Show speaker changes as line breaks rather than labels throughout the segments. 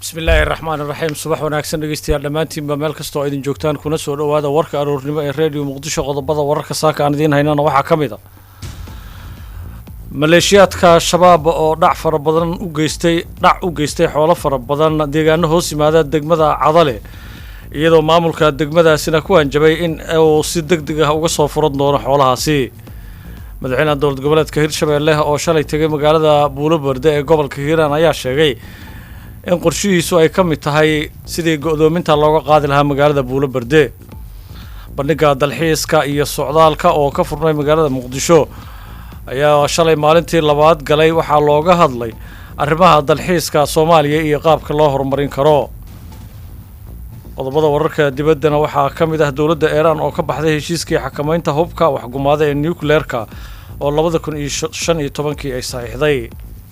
bismillaahi raxmaan iraxiim subax wanaagsan dhegeystayaal dhammaantiinba meel kasta oo idin joogtaan kuna soo dhowaada warka aroornimo ee reediyo muqdisho qodobada wararka saaka aan idiin haynana waxaa ka mid a maleeshiyaadka shabaab oo dhac fara badan u geystay dhac u geystay xoolo fara badan deegaano hoos yimaada degmada cadale iyadoo maamulka degmadaasina ku hanjabay in uu si deg deg ah uga soo furan doono xoolahaasi madaxweynaha dowlad goboleedka hirshabeelle oo shalay tegay magaalada buuloberde ee gobolka hiiraan ayaa sheegay in qorshihiisu ay ka mid tahay sidii go-doominta looga qaadi lahaa magaalada buuloberde bandhiga dalxiiska iyo socdaalka oo ka furnay magaalada muqdisho ayaa shalay maalintii labaad galay waxaa looga hadlay arrimaha dalxiiska soomaaliya iyo qaabka loo horumarin karo qodobada wararka dibaddana waxaa ka mid ah dowladda iiraan oo ka baxday heshiiskii xakamaynta hubka waxgumaada ee nucleerka oo labada kun iyo shan iyo tobankii ay saxiixday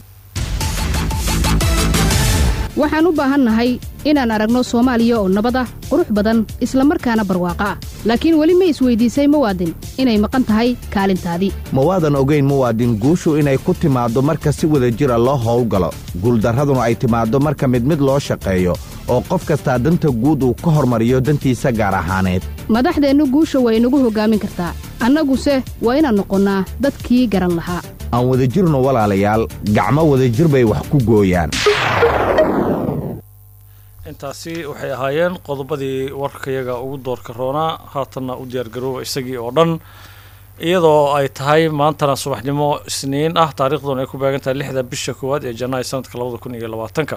waxaan u baahannahay inaan aragno soomaaliya oo nabad ah qurux badan isla markaana barwaaqo ah laakiin weli ma isweydiisay muwaadin inay maqan tahay kaalintaadii
ma waadan ogayn muwaadin guushu inay ku timaaddo marka si wada jira loo howlgalo guuldarraduna ay timaaddo marka mid mid loo shaqeeyo oo qof kastaa danta guud uu ka hormariyo dantiisa gaar ahaaneed
madaxdeennu guusha way inagu hoggaamin kartaa annaguse waa inaan noqonnaa dadkii garan lahaa
aan wadajirno walaalayaal gacmo wadajir bay wax ku gooyaan
intaasi waxay ahaayeen qodobadii warkayaga ugu doorka roonaa haatanna u diyaargarooba isagii oo dhan iyadoo ay tahay maantana subaxnimo isniin ah taariikhduna ay ku beegan tahay lixda bisha koowaad ee janaayo sanadka labada kun iyo labaatanka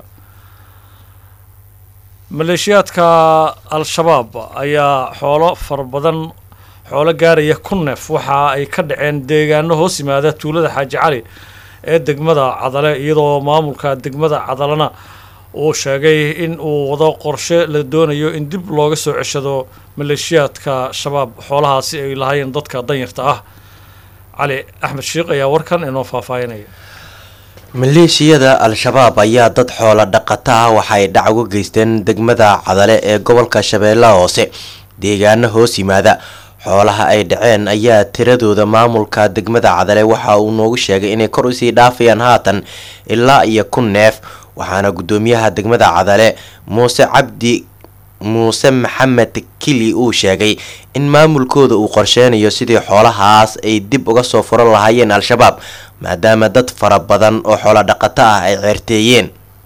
maleeshiyaadka al-shabaab ayaa xoolo fara badan xoolo gaaraya ku neef waxa ay ka dhaceen deegaano hoos yimaada tuulada xaaji cali ee degmada cadale iyadoo maamulka degmada cadalena uu sheegay in uu wado qorshe la doonayo in dib looga soo ceshado maleeshiyaadka shabaab xoolahaasi ay lahaayeen dadka danyarta ah cali axmed sheikh ayaa warkan inoo faahfaahinaya
maleeshiyada al-shabaab ayaa dad xoolo dhaqata ah waxaay dhac uga geysteen degmada cadale ee gobolka shabeellaha hoose deegaano hoos yimaada xoolaha ay dhaceen ayaa tiradooda maamulka degmada cadale waxa uu noogu sheegay inay kor usii dhaafayaan haatan ilaa iyo kun neef waxaana guddoomiyaha degmada cadale muuse cabdi muuse maxamed kili uu sheegay in maamulkooda uu qorsheynayo sidii xoolahaas ay dib uga soo furan lahaayeen al-shabaab maadaama dad fara badan oo xoolo dhaqato ah ay ceerteeyeen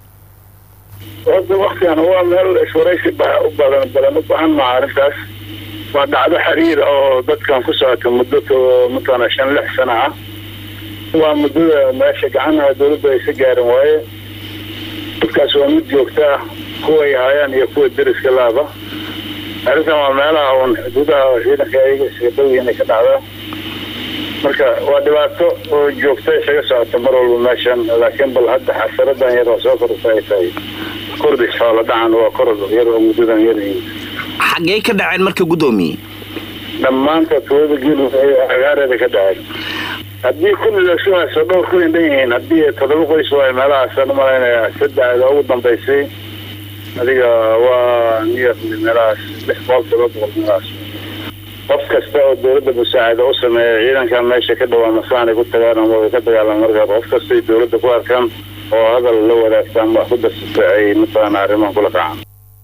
horta waktigan waa meel iswaraysi u badan badan u baahan maha arrintaas waa dhacdo xiriir oo dadkan ku socota muddo matana shan lix sano ah waa muddada meesha gacanaha dawladda aysa gaarin waaye dadkaas waa mid joogta ah kuway haayaan iyo kuwa deriska laaba arrintan waa meelaha uun xuduudaha ciidanka ayaga isaga dhowi inay ka dhacdaa marka waa dhibaato oo joogta isaga socota mar walba meeshan laakiin bal hadda xasaradan yar oo soo korta ay tahay kordis xoola dhacan waa korod yar oo muddadan yar
xaggey ka dhaceen marka guddoomiye
dhammaanta tuulada geel agaareeda ka dhaceen haddii kulli lasu hayso dhowr kun dhan yihiin haddii toddoba qoys waay meelahaasaan umalaynaya saddexda ugu dambaysay adiga waa niyar meelahaas lix boqol todoba boqol meelahaas qof kasta oo dawladda musaacada u sameeya ciidankan meesha ka dhawaa masaanay ku tagaan ama way ka dagaalaan markaa qof kastay dawladda ku arkaan oo hadal la wadaagtaan wax ku darsata ay mataqaana arrimahan kula kacaan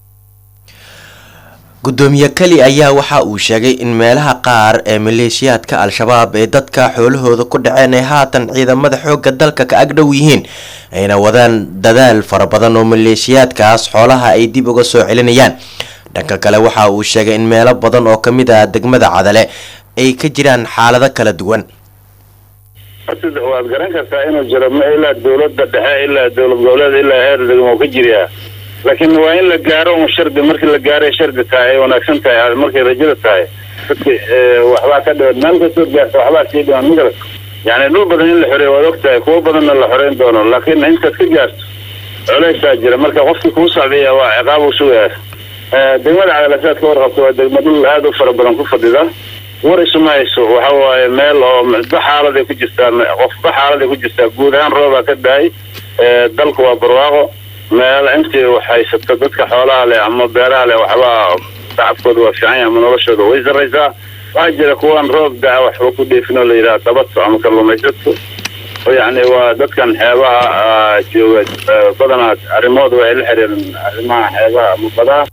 guddoomiye keli ayaa waxa uu sheegay in meelaha qaar ee maleeshiyaadka al-shabaab ee dadka xoolahooda ku dhaceen ay haatan ciidamada xoogga dalka ka agdhow yihiin ayna wadaan dadaal fara badan oo maleeshiyaadkaas xoolaha ay dib uga soo celinayaan dhanka kale waxa uu sheegay in meelo badan oo kamid ah degmada cadale ay ka jiraan xaalado kala duwan
waad garan kartaa inuu jiro ma ilaa dawladda dhexe ilaa dowlad goboleed ilaa heer degmo ka jiriyaa laakiin waa in la gaaro un shardi markii la gaaray shardi tahay ay wanaagsan tahay markay rajada tahay dadki waxbaa ka dhiban meel kastood gaarta waxbaa sii dhiban magarat yani dhul badan in la xoreeyo waad og tahay kuwo badanna la xoreyn doono laakiin intaad ka gaarto culeysaa jira marka qofkii kuu socdaya waa ciqaab u sugaya degmada cadalasaad ka warqabta waa degma dhul aada u fara badan ku fadhida war isuma hayso waxa waaye meel oo ba xaaladay ku jirtaa qofba xaaladay ku jirtaa guud ahaan roobaa ka dahay dalku waa barwaaqo meel intii wax haysato dadka xoolaha leh ama beeraha leh waxbaa tacabkooda waa fiican yahay ama noloshooda way sarraysaa waxaa jira kuwaan roob daa waxba ku dheefin oo la yidhaha dabato ama kalluumaysadku oo yacni waa dadkan xeebaha ah, jooga ah, badanaa arrimahooda waxay la xiriiraan arrimaha xeebaha ama badaha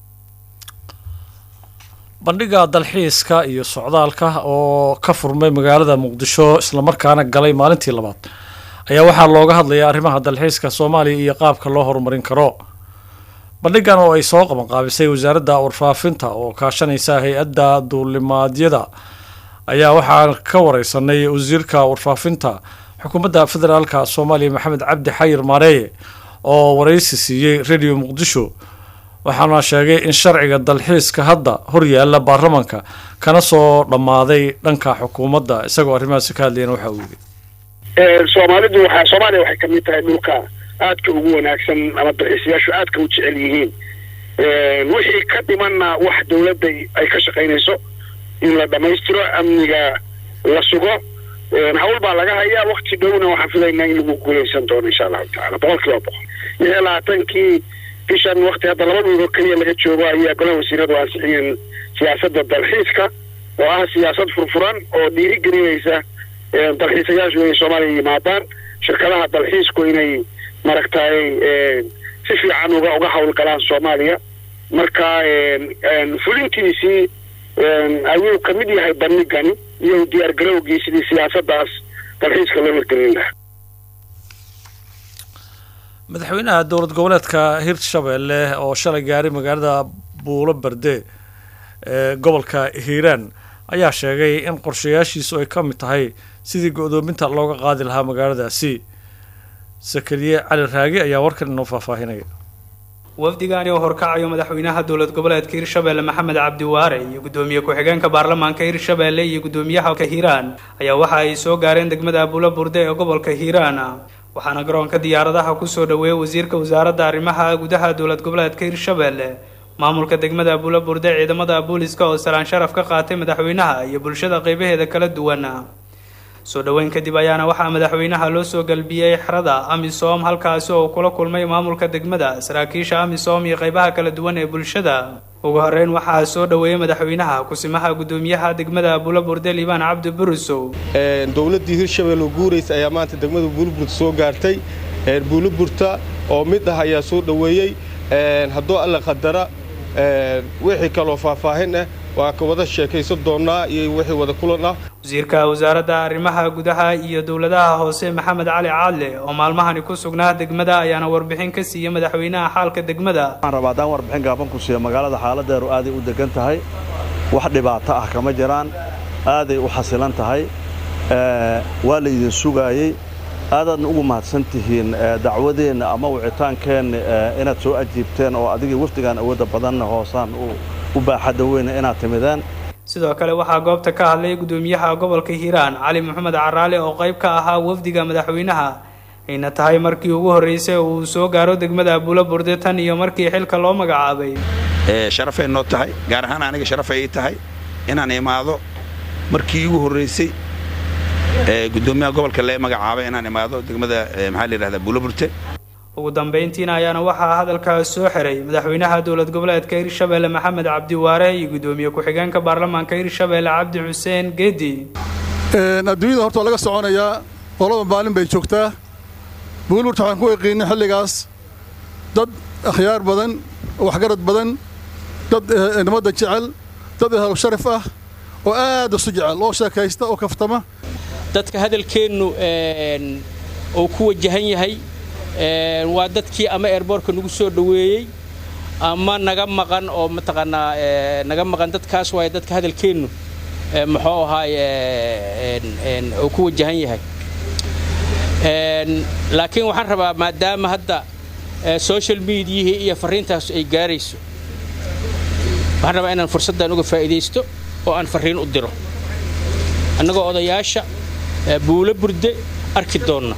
bandhiga dalxiiska iyo socdaalka oo ka furmay magaalada muqdisho islamarkaana galay maalintii labaad ayaa waxaa looga hadlayaa arrimaha dalxiiska soomaaliya iyo qaabka loo horumarin karo bandhigan oo ay soo qabanqaabisay wasaaradda warfaafinta oo kaashanaysa hay-adda duulimaadyada ayaa waxaan ka wareysanay wasiirka warfaafinta xukuumadda federaalka soomaaliya maxamed cabdi xayir maareeye oo wareysi siiyey radio muqdisho waxaana sheegay in sharciga dalxiiska hadda horyaala baarlamanka kana soo dhammaaday dhanka xukuumadda isagoo arrimahaasi ka hadlayana waxa uu yidhi
soomaalidu waxaa soomaaliya waxay ka mid tahay dhulka aadka ugu wanaagsan ama dalxiisayaashu aadka u jecel yihiin wixii ka dhimanna wax dawladda ay ka shaqaynayso in la dhammaystiro amniga la sugo hawl baa laga hayaa wakti dhowna waxaan filaynaa in lagu guuleysan doono insha allahu tacaala boqol kiiba boqol lix iyo labaatankii bishan wakti hadda laba dhuuro keliya laga joogo ayaa golaha wasiiradu ansixiyeen siyaasadda dalxiiska oo ah siyaasad furfuran oo dhiirigelinaysa dalxiisayaashu inay soomaaliya yimaadaan shirkadaha dalxiisku inay maragtay si fiican uga uga hawlgalaan soomaaliya marka fulintiisii ayuu ka mid yahay bandhigani iyo diyaargarowgii sidii siyaasadaas dalxiiska loo hirgelin lahaa
madaxweynaha dowlad goboleedka hirshabelle oo shalay gaaray magaalada buulo berde ee gobolka hiiraan ayaa sheegay in qorshayaashiisu ay ka mid tahay sidii go-doominta looga qaadi lahaa magaaladaasi sakariye cali raagi ayaa warkan inoo faahfaahinaya
wafdigaani oo horkacayo madaxweynaha dowlad goboleedka hirshabelle maxamed cabdiwaare iyo gudoomiye ku-xigeenka baarlamaanka hirshabelle iyo gudoomiyaha hiiraan ayaa waxa ay soo gaareen degmada abuula burde ee gobolka hiiraan waxaana garoonka diyaaradaha kusoo dhaweeyay wasiirka wasaaradda arrimaha gudaha dowlad goboleedka hirshabelle maamulka degmada abuula burde ciidamada booliska oo salaan sharaf ka qaatay madaxweynaha iyo bulshada qeybaheeda kala duwan soo dhoweyn kadib ayaana waxaa madaxweynaha loo soo galbiyey xerada amisom halkaasi oo kula kulmay maamulka degmada saraakiisha amisom iyo qeybaha kala duwan ee bulshada ugu horeyn waxaa soo dhoweeyey madaxweynaha kusimaha gudoomiyaha degmada abuula burde liibaan cabdi burusow
dowladdii hirshabelle guuraysa ayaa maanta degmada buulburta soo gaartay buuliburta oo mid ah ayaa soo dhoweeyey hadduu alla qadara wixii kaloo faahfaahin ah waa ka wada sheekaysan doonnaa iyo wixii wada kulan ah
wasiirka wasaaradda arrimaha gudaha iyo dowladaha hoose maxamed cali caadle oo maalmahani ku sugnaa degmada ayaana warbixin ka siiyey madaxweynaha xaalka degmada
waxaan rabaa haddaan warbixin gaaban ku siiyo magaalada xaaladeedu aaday u degan tahay wax dhibaato ah kama jiraan aaday u xasilan tahay waa la idin sugaayey aadaadna ugu mahadsan tihiin dacwadeenna ama wicitaankeenna inaad soo ajiibteen oo adigii wafdigaan awoodda badanna hoosaan u baaxadda weyna inaad timideen
sidoo kale waxaa goobta ka hadlay gudoomiyaha gobolka hiiraan cali maxamed caraale oo qayb ka ahaa wafdiga madaxweynaha ayna tahay markii ugu horreysay uu soo gaaro degmada abuula burde tan iyo markii xilka loo magacaabay
sharafay noo tahay gaar ahaan aniga sharafay ii tahay inaan imaado markii igu horreysay gudoomiyaha gobolka lee magacaabay inaan imaado degmada maxaa la yidhahdaa abuula burte
ugu dambayntiina ayaana waxaa hadalkaas soo xiray madaxweynaha dowlad goboleedka hirshabelle maxamed cabdiwaare iyo gudoomiye ku-xigeenka baarlamaanka hirshabelle cabdi xuseen geedi
adduunyada horta waa laga soconayaa qolaba maalin bay joogtaa buulburta waxaan ku yaqiinay xilligaas dad akhyaar badan waxgarad badan dad nabadda jecel dad ehlu sharaf ah oo aad isu jecel oo sheekaysta oo kaftama
dadka hadalkeennu uu ku wajahan yahay waa dadkii ama eerboorka nagu soo dhoweeyey ama naga maqan oo mataqaanaa naga maqan dadkaas waaye dadka hadalkeennu muxuu ahaay uu ku wajahan yahay laakiin waxaan rabaa maadaama hadda social mediahii iyo farriintaas ay gaarayso waxaan rabaa inaan fursaddan uga faa'iidaysto oo aan farriin u diro annagoo odayaasha buulo burde arki doonna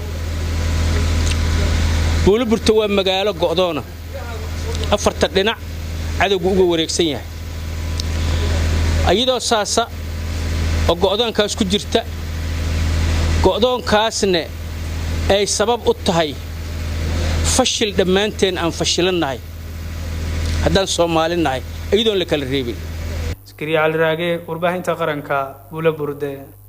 buuliburta waa magaalo go'doona afartan dhinac cadowgu uga wareegsan yahay iyadoo saasa oo go'doonkaas ku jirta go'doonkaasna ay sabab u tahay fashil dhammaanteen aan fashilannahay haddaan soomaali nahay iyadoon la kala reebin
askariya cali raage warbaahinta qaranka buula burde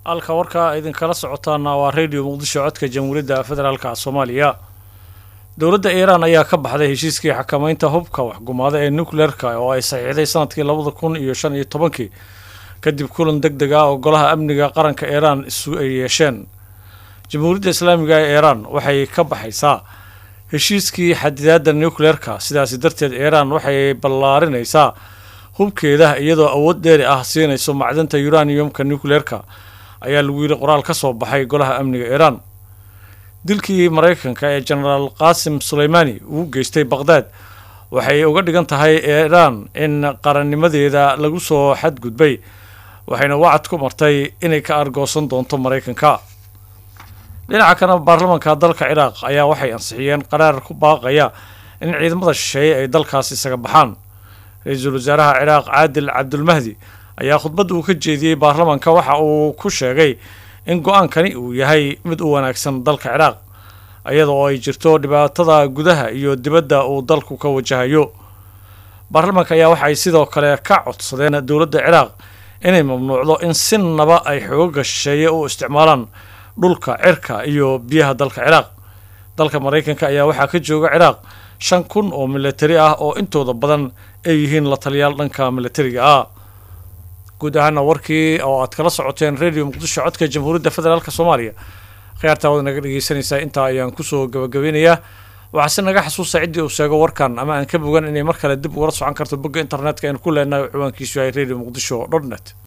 halka warkaa idinkala socotaana waa radio muqdisho codka jamhuuriyadda federaalka soomaaliya dowladda iiraan ayaa ka baxday heshiiskii xakamaynta hubka waxgumaada ee nucleerka oo ay saxiixday sanadkii labada kun iyo shan iyo tobankii kadib kulan deg deg ah oo golaha amniga qaranka iiraan isu ay yeesheen jamhuuriyadda islaamiga ee iiraan waxay ka baxaysaa heshiiskii xadidaadda nucleerka sidaasi darteed iiraan waxay ballaarinaysaa hubkeeda iyadoo awood dheeri ah siinayso macdanta uraniumka nucleerka ayaa lagu yidhi qoraal ka soo baxay golaha amniga iiraan dilkii maraykanka ee genaraal qaasim suleymani uu geystay baqhdaad waxay uga dhigan tahay iiraan in qarannimadeeda lagu soo xadgudbay waxayna wacad ku martay inay ka argoosan doonto maraykanka dhinaca kana baarlamaanka dalka ciraaq ayaa waxay ansixiyeen qaraar ku baaqaya in ciidamada shisheeye ay dalkaas isaga baxaan ra-iisul wasaaraha ciraaq caadil cabdulmahdi ayaa khudbadda uu ka jeediyey baarlamaanka waxa uu ku sheegay in go-aankani uu yahay mid u wanaagsan dalka ciraaq iyada oo ay jirto dhibaatada gudaha iyo dibadda uu dalku ka wajahayo baarlamaanka ayaa waxay sidoo kale ka codsadeen dowladda ciraaq inay mamnuucdo in si naba ay xooga shisheeye u isticmaalaan dhulka cirka iyo biyaha dalka ciraaq dalka maraykanka ayaa waxaa ka jooga ciraaq shan kun oo milatari ah oo intooda badan ay yihiin la taliyaal dhanka milatariga ah guud ahaana warkii oo aad kala socoteen radio muqdisho codka jamhuuriyadda federaalk soomaaliya khiyaartaa wad naga dhegeysanaysaa intaa ayaan kusoo gabagabeynayaa waxaase naga xasuusta ciddii uu sheego warkan ama aan ka bogan inay mar kale dib ugala socon karto bogga internetka aynu ku leenahay ciwaankiisu yahay radio muqdisho dot net